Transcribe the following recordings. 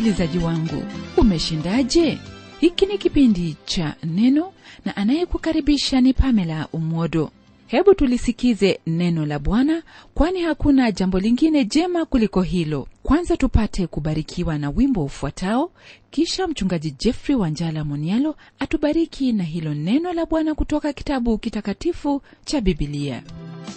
msikilizaji wangu umeshindaje hiki ni kipindi cha neno na anayekukaribisha ni pamela umwodo hebu tulisikize neno la bwana kwani hakuna jambo lingine jema kuliko hilo kwanza tupate kubarikiwa na wimbo ufuatao kisha mchungaji jeffrey wanjala monialo atubariki na hilo neno la bwana kutoka kitabu kitakatifu cha bibilia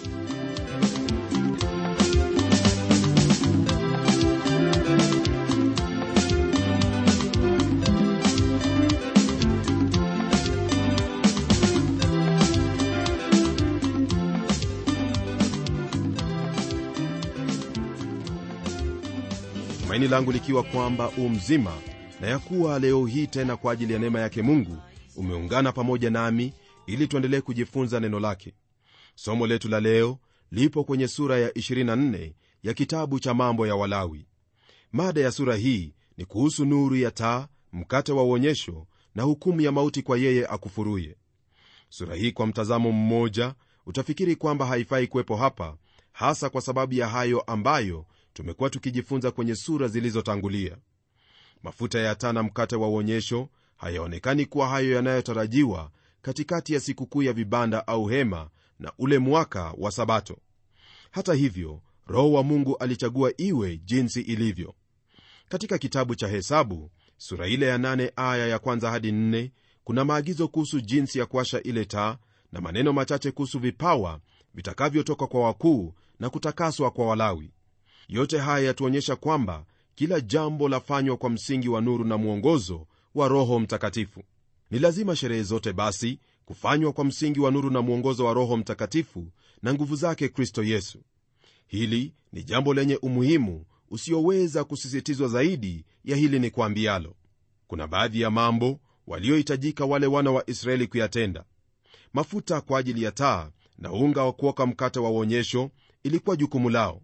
tumaini langu likiwa kwamba u mzima na ya kuwa leo hii tena kwa ajili ya neema yake mungu umeungana pamoja nami ili tuendelee kujifunza neno lake somo letu la leo lipo kwenye sura ya 24 ya kitabu cha mambo ya walawi mada ya sura hii ni kuhusu nuru ya taa mkate wa uonyesho na hukumu ya mauti kwa yeye akufuruye sura hii kwa mtazamo mmoja utafikiri kwamba haifai kuwepo hapa hasa kwa sababu ya hayo ambayo tumekuwa tukijifunza kwenye sura zilizotangulia mafuta ya taa na mkate wa uonyesho hayaonekani kuwa hayo yanayotarajiwa katikati ya sikukuu ya vibanda au hema na ule mwaka wa sabato hata hivyo roho wa mungu alichagua iwe jinsi ilivyo katika kitabu cha hesabu sura ile ya 8 aya ya kwanza hadi 4 kuna maagizo kuhusu jinsi ya kuasha ile taa na maneno machache kuhusu vipawa vitakavyotoka kwa wakuu na kutakaswa kwa walawi yote haya yatuonyesha kwamba kila jambo lafanywa kwa msingi wa nuru na mwongozo wa roho mtakatifu ni lazima sherehe zote basi kufanywa kwa msingi wa nuru na mwongozo wa roho mtakatifu na nguvu zake kristo yesu hili ni jambo lenye umuhimu usioweza kusisitizwa zaidi ya hili ni kwambialo kuna baadhi ya mambo waliohitajika wale wana wa israeli kuyatenda mafuta kwa ajili ya taa na unga wa kuoka mkate wa uonyesho ilikuwa jukumu lao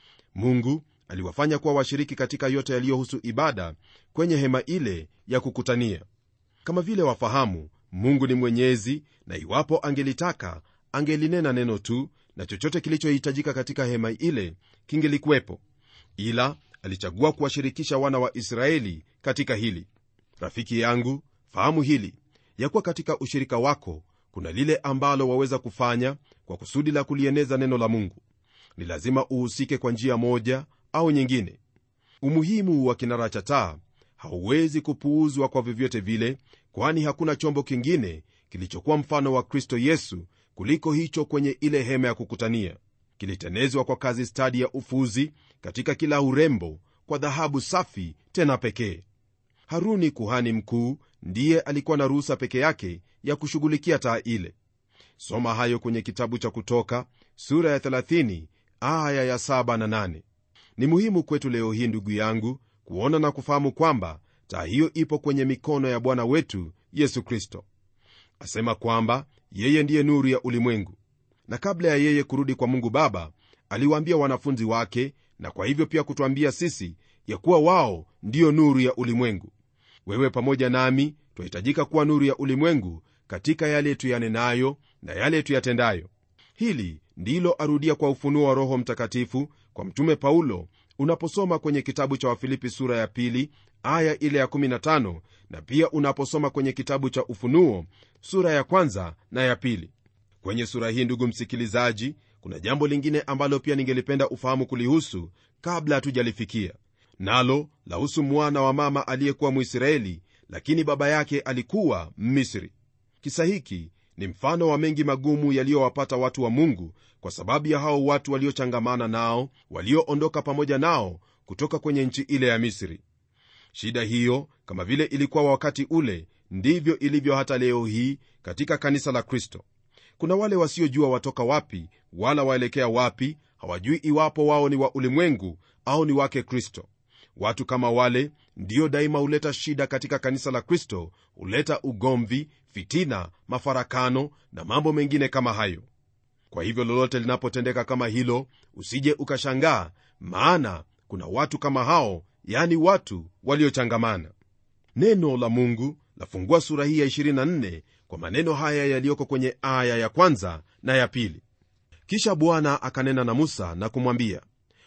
mungu aliwafanya kuwa washiriki katika yote yaliyohusu ibada kwenye hema ile ya kukutania kama vile wafahamu mungu ni mwenyezi na iwapo angelitaka angelinena neno tu na chochote kilichohitajika katika hema ile kingelikuwepo ila alichagua kuwashirikisha wana wa israeli katika hili rafiki yangu fahamu hili ya kuwa katika ushirika wako kuna lile ambalo waweza kufanya kwa kusudi la kulieneza neno la mungu ni lazima uhusike kwa njia moja au nyingine umuhimu wa kinara cha taa hauwezi kupuuzwa kwa vyovyote vile kwani hakuna chombo kingine kilichokuwa mfano wa kristo yesu kuliko hicho kwenye ile hema ya kukutania kilitenezwa kwa kazi stadi ya ufuzi katika kila urembo kwa dhahabu safi tena pekee haruni kuhani mkuu ndiye alikuwa na ruhusa peke yake ya kushughulikia taa ile soma hayo kwenye kitabu cha kutoka sura ya 30 aya ya 7 na 8 ni muhimu kwetu leo hii ndugu yangu kuona na kufahamu kwamba taa hiyo ipo kwenye mikono ya bwana wetu yesu kristo asema kwamba yeye ndiye nuru ya ulimwengu na kabla ya yeye kurudi kwa mungu baba aliwaambia wanafunzi wake na kwa hivyo pia kutwambia sisi ya kuwa wao ndiyo nuru ya ulimwengu wewe pamoja nami twahitajika kuwa nuru ya ulimwengu katika yale tuyanenayo na yale tuyatendayo hili ndilo arudia kwa ufunuo wa roho mtakatifu kwa mtume paulo unaposoma kwenye kitabu cha wafilipi sura ya pili aya ile ya 15 na pia unaposoma kwenye kitabu cha ufunuo sura ya kwanza na ya pili kwenye sura hii ndugu msikilizaji kuna jambo lingine ambalo pia ningelipenda ufahamu kulihusu kabla hatujalifikia nalo lahusu mwana wa mama aliyekuwa mwisraeli lakini baba yake alikuwa mmisri kisa hiki ni mfano wa mengi magumu yaliyowapata watu wa mungu kwa sababu ya hao watu waliochangamana nao walioondoka pamoja nao kutoka kwenye nchi ile ya misri shida hiyo kama vile ilikuwa wakati ule ndivyo ilivyo hata leo hii katika kanisa la kristo kuna wale wasiojua watoka wapi wala waelekea wapi hawajui iwapo wao ni wa ulimwengu au ni wake kristo watu kama wale ndiyo daima huleta shida katika kanisa la kristo huleta ugomvi fitina mafarakano na mambo mengine kama hayo kwa hivyo lolote linapotendeka kama hilo usije ukashangaa maana kuna watu kama hao yani watu waliochangamana neno la mungu lafungua sura hii ya 24 kwa maneno haya yaliyoko kwenye aya ya kwanza na ya pili kisha bwana akanena na musa na kumwambia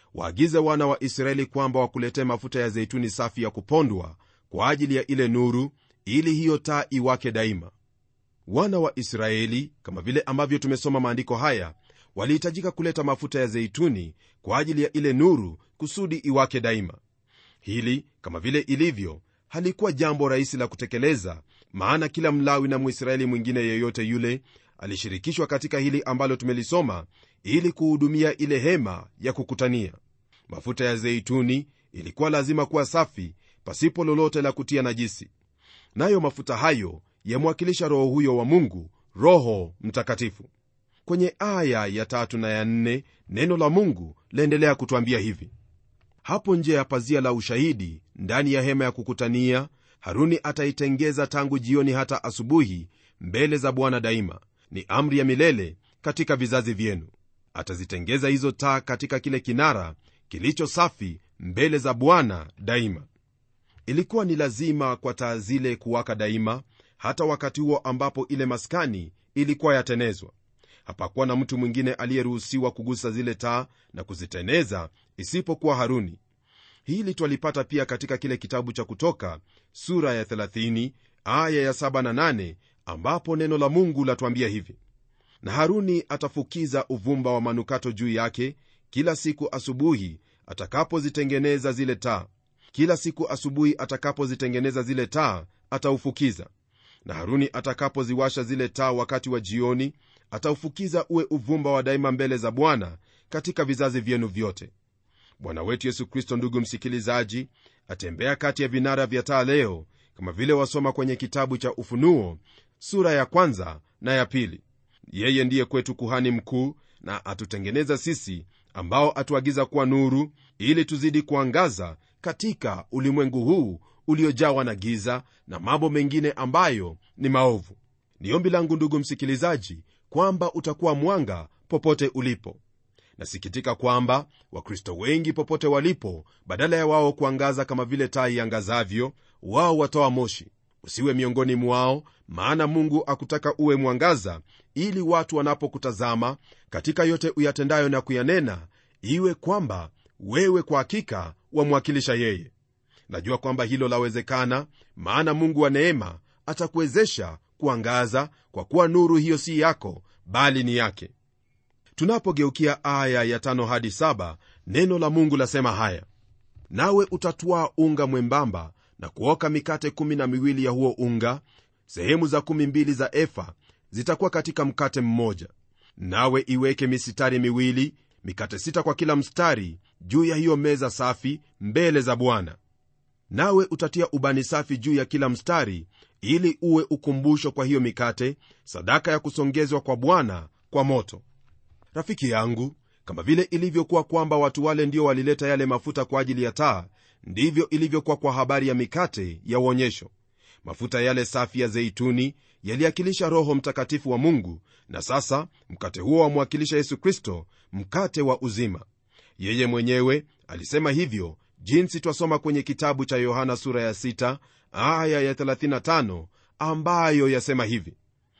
waagize wana wa israeli kwamba wakuletee mafuta ya zeituni safi ya kupondwa kwa ajili ya ile nuru ili hiyo taa iwake daima wana wa israeli kama vile ambavyo tumesoma maandiko haya walihitajika kuleta mafuta ya zeituni kwa ajili ya ile nuru kusudi iwake daima hili kama vile ilivyo halikuwa jambo rahisi la kutekeleza maana kila mlawi na mwisraeli mwingine yeyote yule alishirikishwa katika hili ambalo tumelisoma ili kuhudumia ile hema ya kukutania mafuta ya zeituni ilikuwa lazima kuwa safi pasipo lolote la kutia najisi nayo mafuta hayo yamwakilisha roho huyo wa mungu roho mtakatifu kwenye aya ya tatu na ya nne neno la mungu laendelea kutwambia hivi hapo nje ya pazia la ushahidi ndani ya hema ya kukutania haruni ataitengeza tangu jioni hata asubuhi mbele za bwana daima ni amri ya milele katika vizazi vyenu atazitengeza hizo taa katika kile kinara kilicho safi mbele za bwana daima ilikuwa ni lazima kwa taa zile kuwaka daima hata wakati huo ambapo ile maskani ilikuwa yatenezwa hapakuwa na mtu mwingine aliyeruhusiwa kugusa zile taa na kuziteneza isipokuwa haruni hili twalipata pia katika kile kitabu cha kutoka sura ya 30 aya ya 7 na 8 ambapo neno la mungu latwambia hivi na haruni atafukiza uvumba wa manukato juu yake kila siku asubuhi atakapozitengeneza zile taa kila siku asubuhi atakapozitengeneza zile taa ataufukiza na haruni atakapoziwasha zile taa wakati wa jioni ataufukiza uwe uvumba wa daima mbele za bwana katika vizazi vyenu vyote bwana wetu yesu kristo ndugu msikilizaji atembea kati ya vinara vya taa leo kama vile wasoma kwenye kitabu cha ufunuo sura ya kwanza na ya pili yeye ndiye kwetu kuhani mkuu na atutengeneza sisi ambao atuagiza kuwa nuru ili tuzidi kuangaza katika ulimwengu huu uliojawa na giza na mambo mengine ambayo ni maovu ni ombi langu ndugu msikilizaji kwamba utakuwa mwanga popote ulipo nasikitika kwamba wakristo wengi popote walipo badala ya wao kuangaza kama vile taa iangazavyo wao watoa moshi usiwe miongoni mwao maana mungu akutaka uwe mwangaza ili watu wanapokutazama katika yote uyatendayo na kuyanena iwe kwamba wewe kwa hakika wamwakilisha yeye najua kwamba hilo lawezekana maana mungu wa neema atakuwezesha kuangaza kwa kuwa nuru hiyo si yako bali ni yake tunapogeukia aya ya tano hadi saba neno la mungu lasema haya nawe utatwaa unga mwembamba na kuoka mikate kumi na miwili ya huo unga sehemu za kumi mbili za efa zitakuwa katika mkate mmoja nawe iweke misitari miwili mikate sita kwa kila mstari juu ya hiyo meza safi mbele za bwana nawe utatia ubani safi juu ya kila mstari ili uwe ukumbusho kwa hiyo mikate sadaka ya kusongezwa kwa bwana kwa moto rafiki yangu kama vile ilivyokuwa kwamba watu wale ndio walileta yale mafuta kwa ajili ya taa ndivyo ilivyokuwa kwa habari ya mikate ya uonyesho mafuta yale safi ya zeituni yaliakilisha roho mtakatifu wa mungu na sasa mkate huo wamwakilisha yesu kristo mkate wa uzima yeye mwenyewe alisema hivyo jinsi twasoma kwenye kitabu cha yohana sura ya 6 aya ya 35 ambayo yasema hivi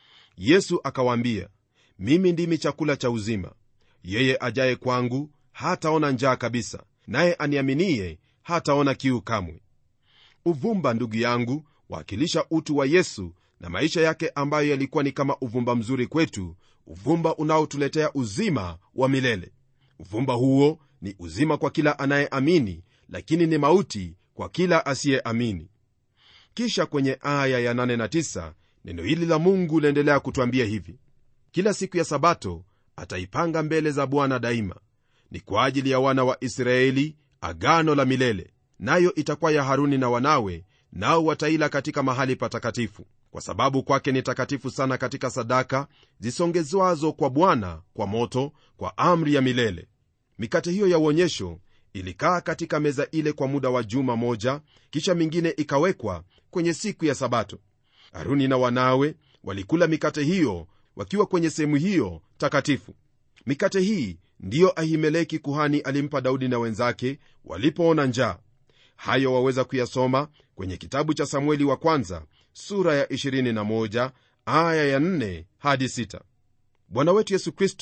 yesu akawaambia mimi ndimi chakula cha uzima yeye ajaye kwangu hataona njaa kabisa naye aniaminiye hataona kiu kamwe uvumba ndugu yangu waakilisha utu wa yesu na maisha yake ambayo yalikuwa ni kama uvumba mzuri kwetu uvumba unaotuletea uzima wa milele uvumba huo ni uzima kwa kila anayeamini lakini ni mauti kwa kila asiyeamini kisha kwenye aya ya 8 na 9 neno hili la mungu liendelea kutwambia hivi kila siku ya sabato ataipanga mbele za bwana daima ni kwa ajili ya wana wa israeli agano la milele nayo itakuwa ya haruni na wanawe nao wataila katika mahali patakatifu kwa sababu kwake ni takatifu sana katika sadaka zisongezwazo kwa bwana kwa moto kwa amri ya milele mikate hiyo ya uonyesho ilikaa katika meza ile kwa muda wa juma moja kisha mingine ikawekwa kwenye siku ya sabato haruni na wanawe walikula mikate hiyo wakiwa kwenye sehemu hiyo takatifu mikate hii ndiyo ahimeleki kuhani alimpa daudi na wenzake walipoona njaa hayo waweza kuyasoma kwenye kitabu cha samueli wa kwanza sura ya 21 aya ya 4 hadi 6 bwana wetu yesu kristo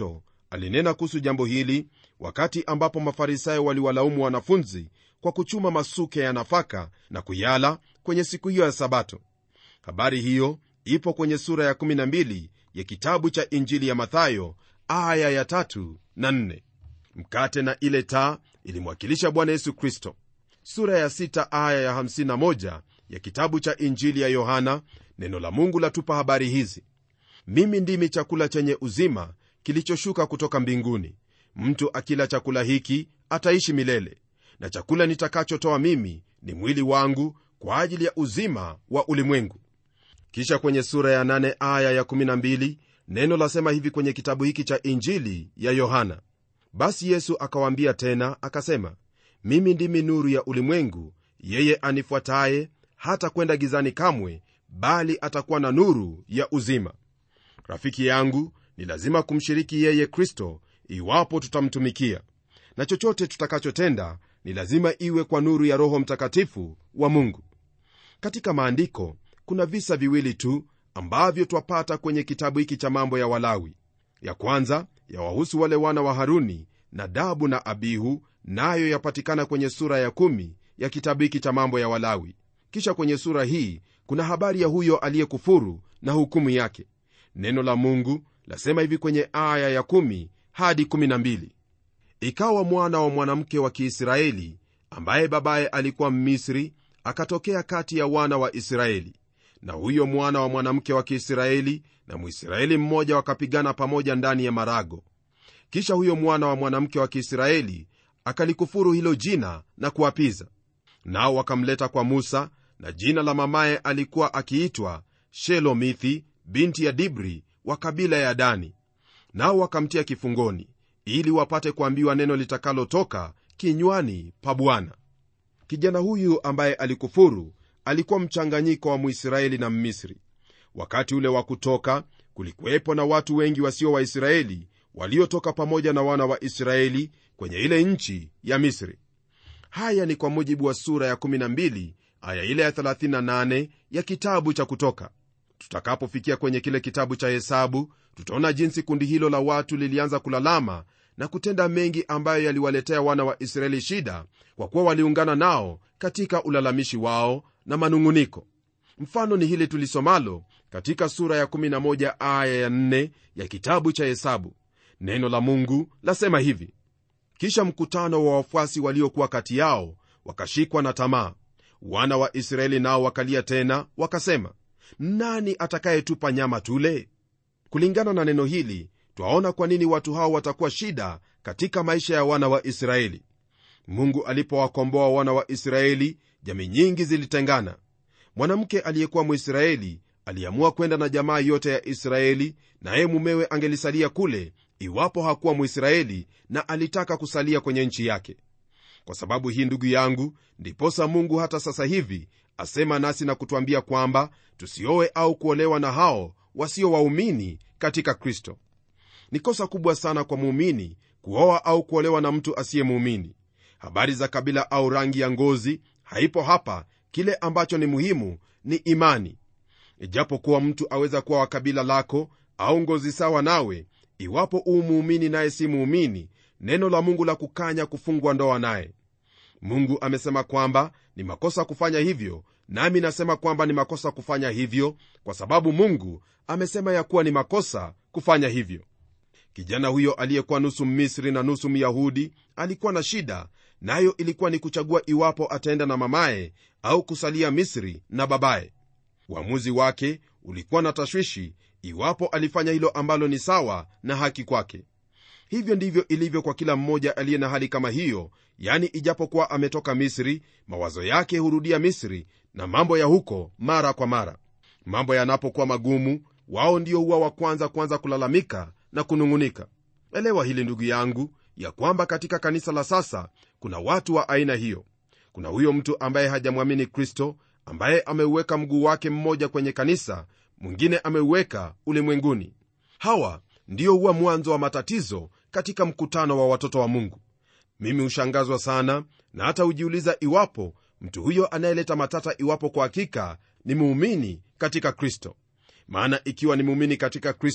alinena kuhusu jambo hili wakati ambapo mafarisayo waliwalaumu wanafunzi kwa kuchuma masuke ya nafaka na kuyala kwenye siku hiyo ya sabato habari hiyo ipo kwenye sura ya 12 ya kitabu cha injili ya mathayo aya ya tatu na nne. mkate na ile taa ilimwakilisha bwana yesu kristo sura ya 6 aya ya 51 ya kitabu cha injili ya yohana neno la mungu latupa habari hizi mimi ndimi chakula chenye uzima kilichoshuka kutoka mbinguni mtu akila chakula hiki ataishi milele na chakula nitakachotoa mimi ni mwili wangu kwa ajili ya uzima wa ulimwengu kisha kwenye sura ya 8 aya ya 12 neno lasema hivi kwenye kitabu hiki cha injili ya yohana basi yesu akawaambia tena akasema mimi ndimi nuru ya ulimwengu yeye anifuataye hata kwenda gizani kamwe bali atakuwa na nuru ya uzima rafiki yangu ni lazima kumshiriki yeye kristo iwapo tutamtumikia na chochote tutakachotenda ni lazima iwe kwa nuru ya roho mtakatifu wa mungu katika maandiko kuna visa viwili tu ambavyo twapata kwenye kitabu hiki cha mambo ya walawi ya kwanza yawahusu wale wana wa haruni nadabu na abihu nayo yapatikana kwenye sura ya kumi ya kitabu hiki cha mambo ya walawi kisha kwenye sura hii kuna habari ya huyo aliyekufuru na hukumu yake neno la mungu lasema hivi kwenye aya ya 1 hadi 12 ikawa mwana wa mwanamke wa kiisraeli ambaye babaye alikuwa mmisri akatokea kati ya wana wa israeli na huyo mwana wa mwanamke wa kiisraeli na mwisraeli mmoja wakapigana pamoja ndani ya marago kisha huyo mwana wa mwanamke wa kiisraeli akalikufuru hilo jina na kuapiza nao wakamleta kwa musa na jina la mamaye alikuwa akiitwa shelomithi binti ya dibri wa kabila ya dani nao wakamtia kifungoni ili wapate kuambiwa neno litakalotoka kinywani pa bwana kijana huyu ambaye alikufuru alikuwa mchanganyiko wa mwisraeli na mmisri wakati ule wa kutoka kulikuwepo na watu wengi wasio waisraeli waliotoka pamoja na wana wa israeli kwenye ile nchi ya misri haya ni kwa mujibu wa sura ya 12 aya ile ya 38 ya kitabu cha kutoka tutakapofikia kwenye kile kitabu cha hesabu tutaona jinsi kundi hilo la watu lilianza kulalama na kutenda mengi ambayo yaliwaletea wana wa israeli shida kwa kuwa waliungana nao katika ulalamishi wao na manung'uniko mfano ni hili tulisomalo katika sura ya 11 aya ya 4 ya kitabu cha hesabu neno la mungu lasema hivi kisha mkutano wa wafuasi waliokuwa kati yao wakashikwa na tamaa wana wa israeli nao wakalia tena wakasema nani atakayetupa nyama tule kulingana na neno hili twaona kwa nini watu hao watakuwa shida katika maisha ya wana wa israeli mungu alipowakomboa wana wa israeli jamii nyingi zilitengana mwanamke aliyekuwa mwisraeli aliamua kwenda na jamaa yote ya israeli naye mumewe angelisalia kule iwapo hakuwa mwisraeli na alitaka kusalia kwenye nchi yake kwa sababu hii ndugu yangu ndiposa mungu hata sasa hivi asema nasi na kutwambia kwamba tusioe au kuolewa na hao wasio waumini katika kristo ni kosa kubwa sana kwa muumini kuoa au kuolewa na mtu asiye muumini habari za kabila au rangi ya ngozi haipo hapa kile ambacho ni muhimu ni imani ijapokuwa mtu aweza kuwa wa kabila lako au ngozi sawa nawe iwapo uu muumini naye si muumini neno la mungu la kukanya kufungwa ndoa naye mungu amesema kwamba ni makosa kufanya hivyo nami nasema kwamba ni makosa kufanya hivyo kwa sababu mungu amesema ya kuwa ni makosa kufanya hivyo kijana huyo aliyekuwa nusu mmisri na nusu myahudi alikuwa na shida nayo na ilikuwa ni kuchagua iwapo ataenda na mamaye au kusalia misri na babaye uamuzi wake ulikuwa na tashwishi iwapo alifanya hilo ambalo ni sawa na haki kwake hivyo ndivyo ilivyo kwa kila mmoja aliye na hali kama hiyo yani ijapokuwa ametoka misri mawazo yake hurudia misri na mambo ya huko mara kwa mara mambo yanapokuwa magumu wao ndio huwa wa kwanza kwanza kulalamika na kunung'unika elewa hili ndugu yangu ya kwamba katika kanisa la sasa kuna watu wa aina hiyo kuna huyo mtu ambaye hajamwamini kristo ambaye ameuweka mguu wake mmoja kwenye kanisa mwingine ameuweka ulimwenguni hawa ndio huwa mwanzo wa matatizo katika mkutano wa watoto wa mungu mimi hushangazwa sana na hata hujiuliza iwapo mtu huyo anayeleta matata iwapo kwa hakika ni muumini katika kristo maana ikiwa ni muumini katika kristo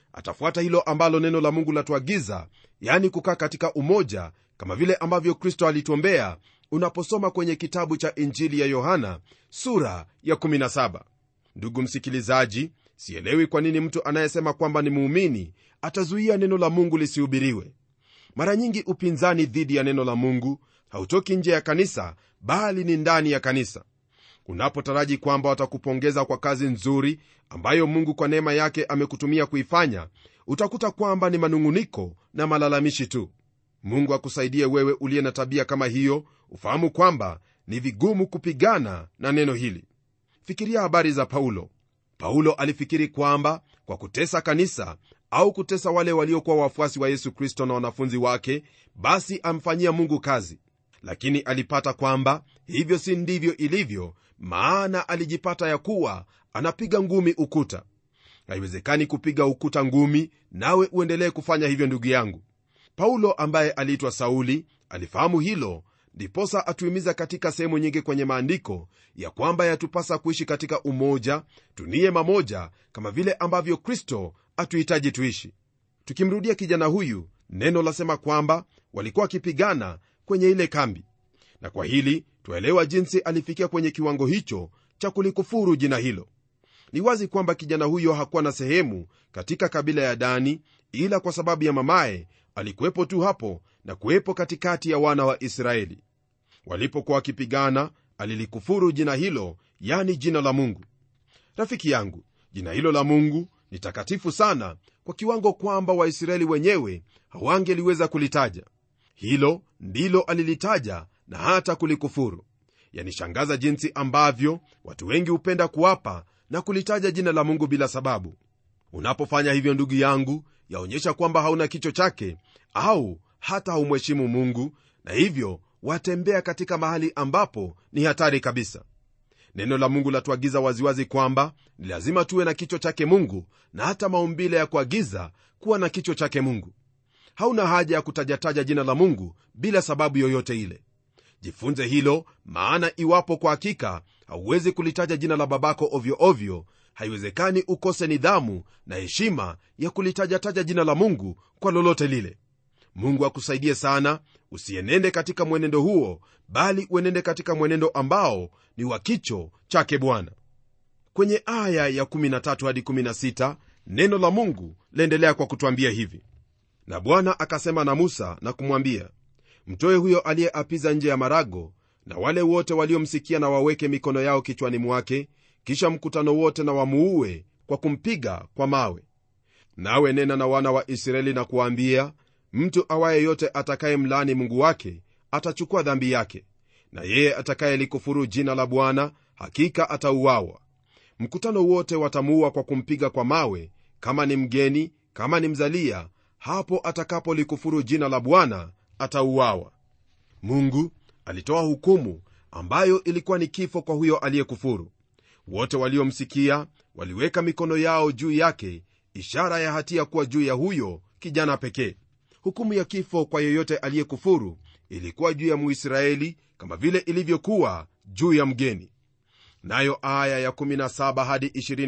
atafuata hilo ambalo neno la mungu latuagiza yani kukaa katika umoja kama vile ambavyo kristo alituombea unaposoma kwenye kitabu cha injili ya yohana sura ya 17 ndugu msikilizaji sielewi kwa nini mtu anayesema kwamba ni muumini atazuia neno la mungu lisihubiriwe mara nyingi upinzani dhidi ya neno la mungu hautoki nje ya kanisa bali ni ndani ya kanisa unapotaraji kwamba watakupongeza kwa kazi nzuri ambayo mungu kwa neema yake amekutumia kuifanya utakuta kwamba ni manung'uniko na malalamishi tu mungu akusaidie wewe uliye na tabia kama hiyo ufahamu kwamba ni vigumu kupigana na neno hili fikiria habari za paulo paulo alifikiri kwamba kwa kutesa kanisa au kutesa wale waliokuwa wafuasi wa yesu kristo na wanafunzi wake basi amfanyia mungu kazi lakini alipata kwamba hivyo si ndivyo ilivyo maana alijipata ya kuwa anapiga ngumi ukuta haiwezekani kupiga ukuta ngumi nawe uendelee kufanya hivyo ndugu yangu paulo ambaye aliitwa sauli alifahamu hilo ndiposa atuhimiza katika sehemu nyingi kwenye maandiko ya kwamba yatupasa kuishi katika umoja tunie mamoja kama vile ambavyo kristo atuhitaji tuishi tukimrudia kijana huyu neno lasema kwamba walikuwa wakipigana kwenye ile kambi na kwa hili twaelewa jinsi alifikia kwenye kiwango hicho cha kulikufuru jina hilo ni wazi kwamba kijana huyo hakuwa na sehemu katika kabila ya dani ila kwa sababu ya mamaye alikuwepo tu hapo na kuwepo katikati ya wana wa israeli walipokuwa wakipigana alilikufuru jina hilo yani jina la mungu rafiki yangu jina hilo la mungu ni takatifu sana kwa kiwango kwamba waisraeli wenyewe hawangeliweza kulitaja hilo ndilo alilitaja na hata kulikufuru yanishangaza jinsi ambavyo watu wengi hupenda kuwapa na kulitaja jina la mungu bila sababu unapofanya hivyo ndugu yangu yaonyesha kwamba hauna kicho chake au hata haumheshimu mungu na hivyo watembea katika mahali ambapo ni hatari kabisa neno la mungu latuagiza waziwazi kwamba ni lazima tuwe na kichwa chake mungu na hata maumbile ya kuagiza kuwa na kichwa chake mungu hauna haja ya kutajataja jina la mungu bila sababu yoyote ile jifunze hilo maana iwapo kwa hakika hauwezi kulitaja jina la babako ovyo ovyo haiwezekani ukose nidhamu na heshima ya kulitajataja jina la mungu kwa lolote lile mungu akusaidie sana usienende katika mwenendo huo bali uenende katika mwenendo ambao ni wa kicho chake bwana kwenye aya ya 13 hadi 16 neno la mungu laendelea kwa kutwambia hivi na bwana akasema na musa na kumwambia mtoe huyo aliyeapiza nje ya marago na wale wote waliomsikia na waweke mikono yao kichwani mwake kisha mkutano wote na wamuue kwa kumpiga kwa mawe nawe nena na wana wa israeli na kuwaambia mtu awaye yote atakaye mlaani mungu wake atachukua dhambi yake na yeye atakayelikufuru jina la bwana hakika atauawa mkutano wote watamuua kwa kumpiga kwa mawe kama ni mgeni kama ni mzalia hapo atakapolikufuru jina la bwana atauawa mungu alitoa hukumu ambayo ilikuwa ni kifo kwa huyo aliyekufuru wote waliomsikia waliweka mikono yao juu yake ishara ya hatia kuwa juu ya huyo kijana pekee hukumu ya kifo kwa yeyote aliyekufuru ilikuwa juu ya muisraeli kama vile ilivyokuwa juu ya mgeni nayo aya ya 17 hadi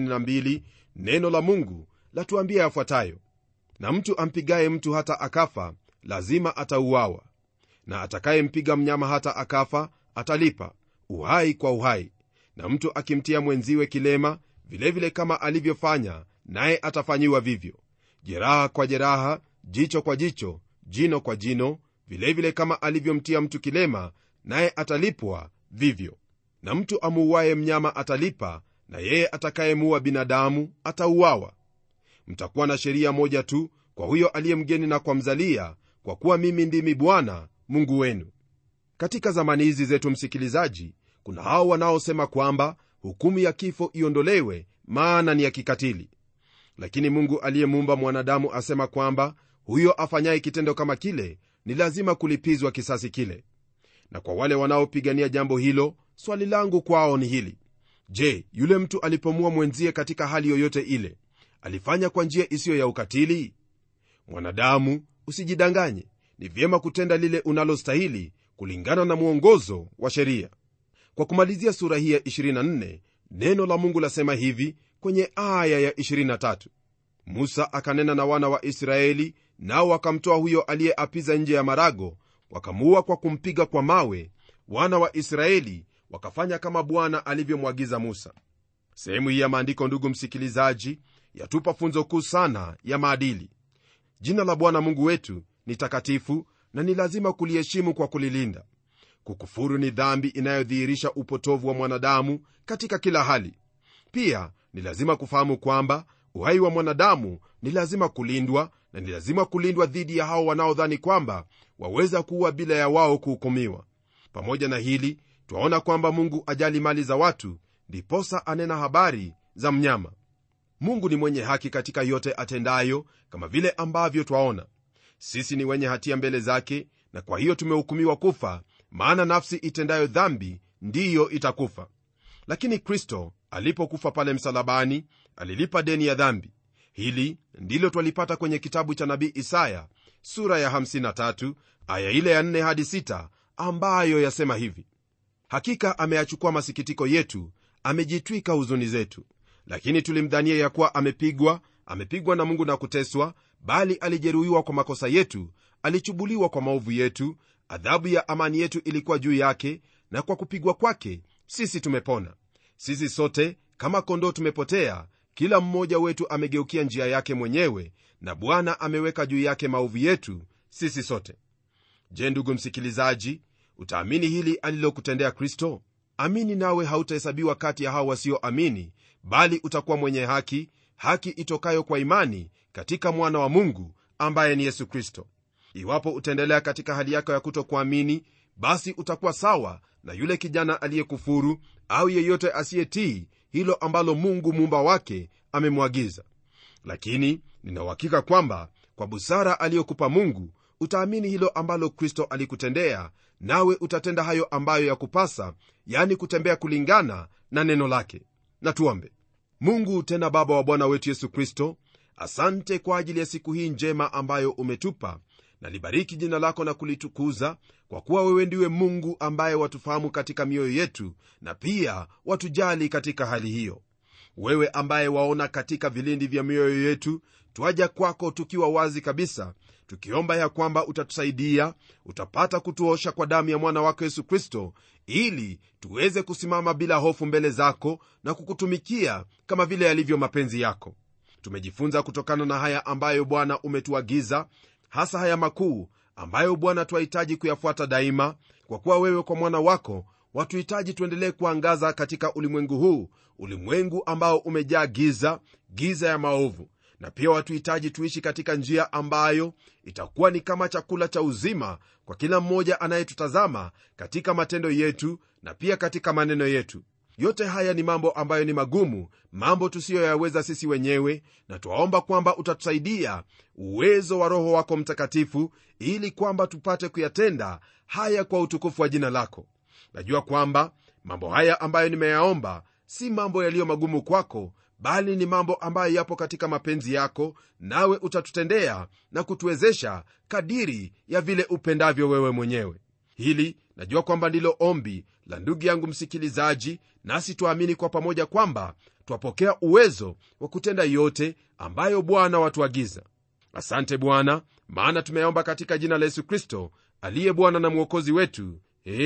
22 neno la mungu latuambia yafuatayo na mtu ampigaye mtu hata akafa lazima atauawa na atakayempiga mnyama hata akafa atalipa uhai kwa uhai na mtu akimtia mwenziwe kilema vilevile vile kama alivyofanya naye atafanyiwa vivyo jeraha kwa jeraha jicho kwa jicho jino kwa jino vilevile vile kama alivyomtia mtu kilema naye atalipwa vivyo na mtu amuuaye mnyama atalipa na yeye atakayemuua binadamu atauawa mtakuwa na sheria moja tu kwa huyo aliye mgeni na kwa mzalia kwa kuwa mimi ndimi bwana mungu wenu katika zamani hizi zetu msikilizaji kuna hao wanaosema kwamba hukumu ya kifo iondolewe maana ni ya kikatili lakini mungu aliyemuumba mwanadamu asema kwamba huyo afanyaye kitendo kama kile ni lazima kulipizwa kisasi kile na kwa wale wanaopigania jambo hilo swali langu kwao ni hili je yule mtu alipomua mwenzie katika hali yoyote ile alifanya kwa njia isiyo ya ukatili mwanadamu usijidanganye ni vyema kutenda lile unalostahili kulingana na mwongozo wa sheria kwa kumalizia sura hii ya 24 neno la mungu lasema hivi kwenye aya ya 23 musa akanena na wana wa israeli nao wakamtoa huyo aliyeapiza nje ya marago wakamuua kwa kumpiga kwa mawe wana wa israeli wakafanya kama bwana alivyomwagiza musa sehemu hii ya maandiko ndugu msikilizaji yatupa funzo kuu sana ya maadili jina la bwana mungu wetu ni takatifu na ni lazima kuliheshimu kwa kulilinda kukufuru ni dhambi inayodhihirisha upotovu wa mwanadamu katika kila hali pia ni lazima kufahamu kwamba uhai wa mwanadamu ni lazima kulindwa na ni lazima kulindwa dhidi ya hao wanaodhani kwamba waweza kuwa bila ya wao kuhukumiwa pamoja na hili twaona kwamba mungu ajali mali za watu ndiposa anena habari za mnyama mungu ni mwenye haki katika yote atendayo kama vile ambavyo twaona sisi ni wenye hatia mbele zake na kwa hiyo tumehukumiwa kufa maana nafsi itendayo dhambi ndiyo itakufa lakini kristo alipokufa pale msalabani alilipa deni ya dhambi hili ndilo twalipata kwenye kitabu cha nabii isaya sura ya 53 aya ile ya 4 hadi 6 ambayo yasema hivi hakika ameyachukua masikitiko yetu amejitwika huzuni zetu lakini tulimdhania ya kuwa amepigwa amepigwa na mungu na kuteswa bali alijeruhiwa kwa makosa yetu alichubuliwa kwa maovu yetu adhabu ya amani yetu ilikuwa juu yake na kwa kupigwa kwake sisi tumepona sisi sote kama kondoo tumepotea kila mmoja wetu amegeukia njia yake mwenyewe na bwana ameweka juu yake maovu yetu sisi sote je ndugu msikilizaji utaamini hili alilokutendea kristo amini nawe hautahesabiwa kati ya hao wasioamini bali utakuwa mwenye haki haki itokayo kwa imani katika mwana wa mungu ambaye ni yesu kristo iwapo utaendelea katika hali yako ya kutokuamini basi utakuwa sawa na yule kijana aliyekufuru au yeyote asiyetii hilo ambalo mungu muumba wake amemwagiza lakini ninauhakika kwamba kwa busara aliyokupa mungu utaamini hilo ambalo kristo alikutendea nawe utatenda hayo ambayo yakupasa yani kutembea kulingana na neno lake na tuombe mungu tena baba wa bwana wetu yesu kristo asante kwa ajili ya siku hii njema ambayo umetupa na libariki jina lako na kulitukuza kwa kuwa wewe ndiwe mungu ambaye watufahamu katika mioyo yetu na pia watujali katika hali hiyo wewe ambaye waona katika vilindi vya mioyo yetu twaja kwako tukiwa wazi kabisa tukiomba ya kwamba utatusaidia utapata kutuosha kwa damu ya mwana wako yesu kristo ili tuweze kusimama bila hofu mbele zako na kukutumikia kama vile yalivyo mapenzi yako tumejifunza kutokana na haya ambayo bwana umetuagiza hasa haya makuu ambayo bwana twahitaji kuyafuata daima kwa kuwa wewe kwa mwana wako watuhitaji tuendelee kuangaza katika ulimwengu huu ulimwengu ambao umejaa giza giza ya maovu na pia watuhitaji tuishi katika njia ambayo itakuwa ni kama chakula cha uzima kwa kila mmoja anayetutazama katika matendo yetu na pia katika maneno yetu yote haya ni mambo ambayo ni magumu mambo tusiyoyaweza sisi wenyewe na twaomba kwamba utatusaidia uwezo wa roho wako mtakatifu ili kwamba tupate kuyatenda haya kwa utukufu wa jina lako najua kwamba mambo haya ambayo nimeyaomba si mambo yaliyo magumu kwako bali ni mambo ambayo yapo katika mapenzi yako nawe utatutendea na kutuwezesha kadiri ya vile upendavyo wewe mwenyewe hili najua kwamba ndilo ombi la ndugu yangu msikilizaji nasi twaamini kwa pamoja kwamba twapokea uwezo wa kutenda yote ambayo bwana watuagiza asante bwana maana tumeomba katika jina la yesu kristo aliye bwana na mwokozi wetu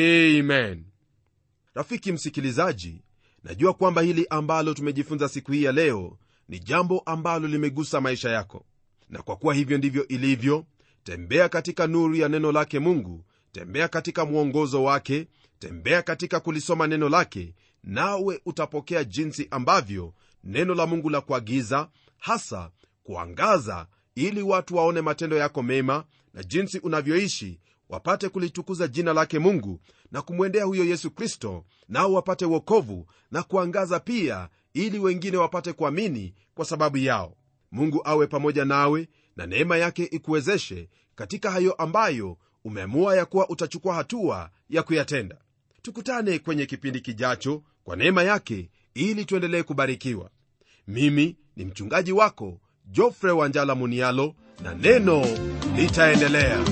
amen rafiki msikilizaji najua kwamba hili ambalo tumejifunza siku hii ya leo ni jambo ambalo limegusa maisha yako na kwa kuwa hivyo ndivyo ilivyo tembea katika nuru ya neno lake mungu tembea katika mwongozo wake tembea katika kulisoma neno lake nawe utapokea jinsi ambavyo neno la mungu la kuagiza hasa kuangaza ili watu waone matendo yako mema na jinsi unavyoishi wapate kulitukuza jina lake mungu na kumwendea huyo yesu kristo nao wapate wokovu na kuangaza pia ili wengine wapate kuamini kwa sababu yao mungu awe pamoja nawe na neema yake ikuwezeshe katika hayo ambayo umeamua ya kuwa utachukua hatua ya kuyatenda tukutane kwenye kipindi kijacho kwa neema yake ili tuendelee kubarikiwa mimi ni mchungaji wako jofre wanjala munialo na neno litaendelea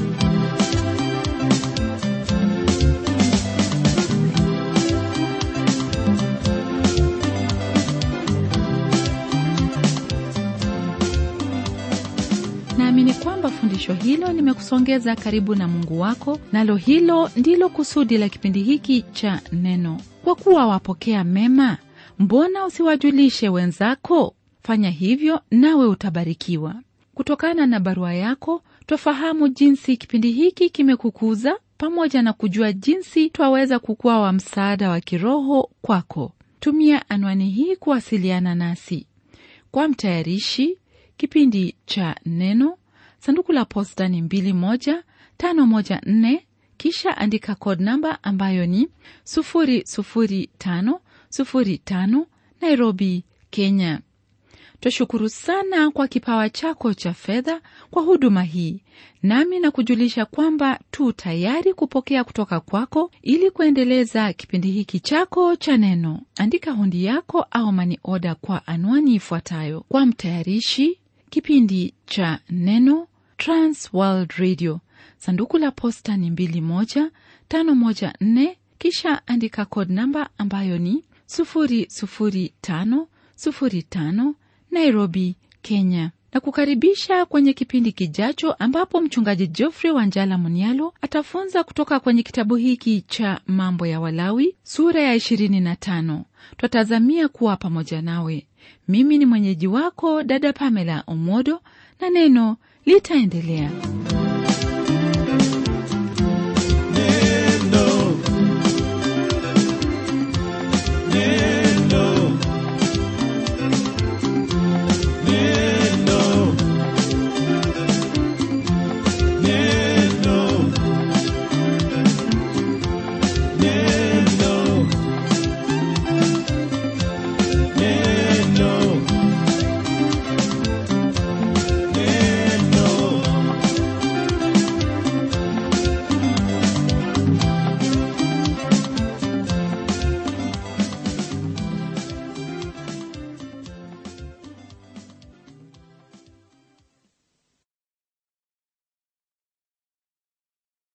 kwamba fundisho hilo limekusongeza karibu na mungu wako nalo hilo ndilo kusudi la kipindi hiki cha neno kwa kuwa wapokea mema mbona usiwajulishe wenzako fanya hivyo nawe utabarikiwa kutokana na barua yako twafahamu jinsi kipindi hiki kimekukuza pamoja na kujua jinsi twaweza kukuwa wa msaada wa kiroho kwako tumia anwani hii kuwasiliana nasi kwa mtayarishi kipindi cha neno sanduku la posta ni 21514 kisha andika code namba ambayo ni 00505 nairobi kenya twashukuru sana kwa kipawa chako cha fedha kwa huduma hii nami na kujulisha kwamba tu tayari kupokea kutoka kwako ili kuendeleza kipindi hiki chako cha neno andika hundi yako au mani oda kwa anwani ifuatayo kwa mtayarishi kipindi cha neno transworld radio sanduku la posta ni 21514 kisha andika code namba ambayo ni 00505 nairobi kenya na kukaribisha kwenye kipindi kijacho ambapo mchungaji geoffrey wanjala munialo atafunza kutoka kwenye kitabu hiki cha mambo ya walawi sura ya 25 twatazamia kuwa pamoja nawe mimi ni mwenyeji wako dada pamela omodo na neno litaendelea Yeah.